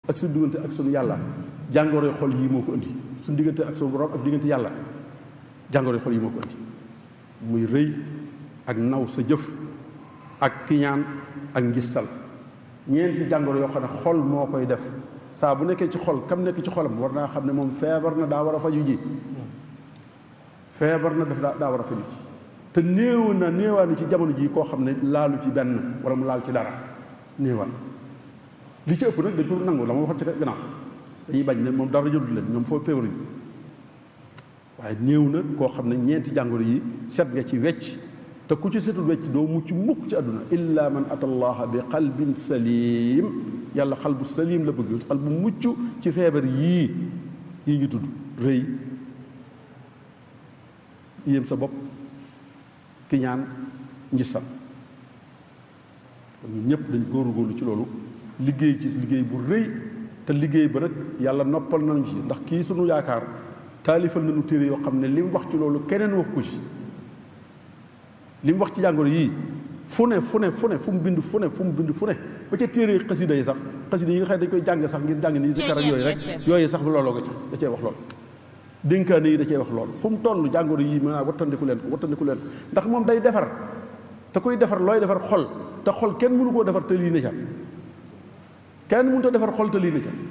ak suñu diggante ak suñu yàlla jàngoroy xol yii moo ko indi suñu diggante ak suñu borom ak diggante yàlla jàngoroy xol yii moo ko indi muy rëy ak naw sa jëf ak kiñaan ak ngistal ñeenti jàngoro yoo xam ne xol moo koy def saa bu nekkee ci xol kam nekk ci xolam war naa xam ne moom feebar na daa war a faju ji feebar na daf daa daa war a faju ji te néew na néewaa ci jamono jii koo xam ne laalu ci benn wala mu laal ci dara néewaan li ci ëpp nag dañ ko nangu la ma waxoon ci gannaaw dañuy bañ ne moom dara jëlul leen ñoom foofu feebaruñu waaye néew na koo xam ne ñeenti jàngoro yi set nga ci wecc te ku ci setul wecc doo mucc mukk ci àdduna illa man ata allaha bi qalbin salim yàlla xal bu salim la bëgg xal bu mucc ci feebar yii yii ñu tudd rëy yéem sa bopp kiñaan njisal kon ñun ñëpp dañ góorgóorlu ci loolu liggéey ci liggéey bu rëy te liggéey ba nag yàlla noppal nañu ci ndax kii sunu yaakaar taalifal nañu téere yoo xam ne li mu wax ci loolu keneen wax ko ci li mu wax ci jàngoro yii fu ne fu ne fu ne fu mu bind fu ne fu mu bind fu ne ba ca téere xasida yi sax xasida yi nga xam ne dañ koy jàng sax ngir jàng nii si karak yooyu rek yooyu sax looloo ko ci da cee wax loolu dénkaane yi da cee wax loolu fu mu toll jàngoro yii mën naa wattandiku leen ko wattandiku leen ko ndax moom day defar te koy defar looy defar xol te xol kenn mënu koo defar te lii ne ca kenn mënut a defar xol te lii ne ca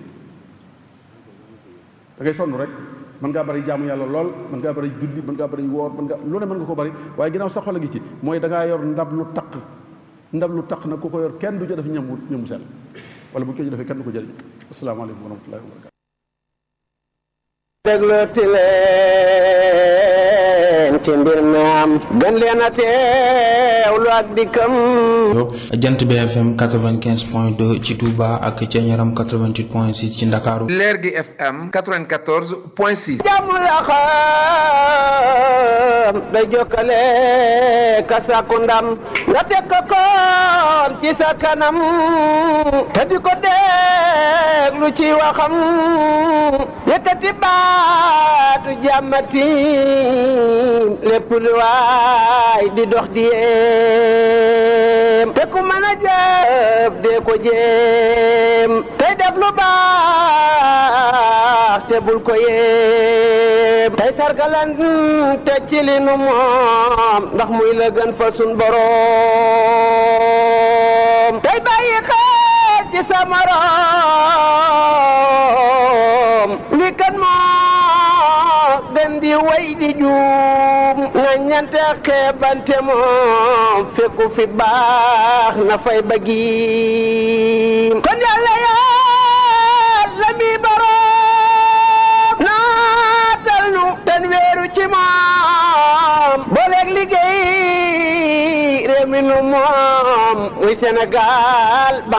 da ngay sonn rek mën ngaa bari jaamu yàlla lool mën ngaa bari julli mën ngaa bari woor mën nga lu ne mën nga ko bari waaye ginnaaw sa xol a ngi ci mooy da ngaa yor ndab lu taq ndab lu taq nag ku ko yor kenn du ca def ñam ñamu sell wala bu ko ci defee kenn du ko jëriñ asalaamaaleykum wa rahmatullahi wa barakatu déglooti leen ci mbir mi am gën leen a teewlu ak dikkam jant bi FM 95 point 2 ci Touba ak ca Ñaram 88 point 6 ci Ndakaaru leer gi FM 94 point 6 jàmm la xam day jokkale ka sàkku ndam nga teg ko koon ci sa kanam te di ko déglu ci waxam yëkkati baatu jàmmati lépp lu waay di dox di yéem te ku mën a jëf dee ko jéem tey def lu baax te bul ko yéem tey sargalan te ci li nu moom ndax muy la gën fa sun boroom tey bàyyi xel ci sa morom li kan moo gën di way di juum na ñante xeebante moom fekku fi baax na fay bëggi kon yàlla yàlla mi boroom naatal nu ten weeru ci moom booleeg liggéey réew mi nu moom muy Sénégal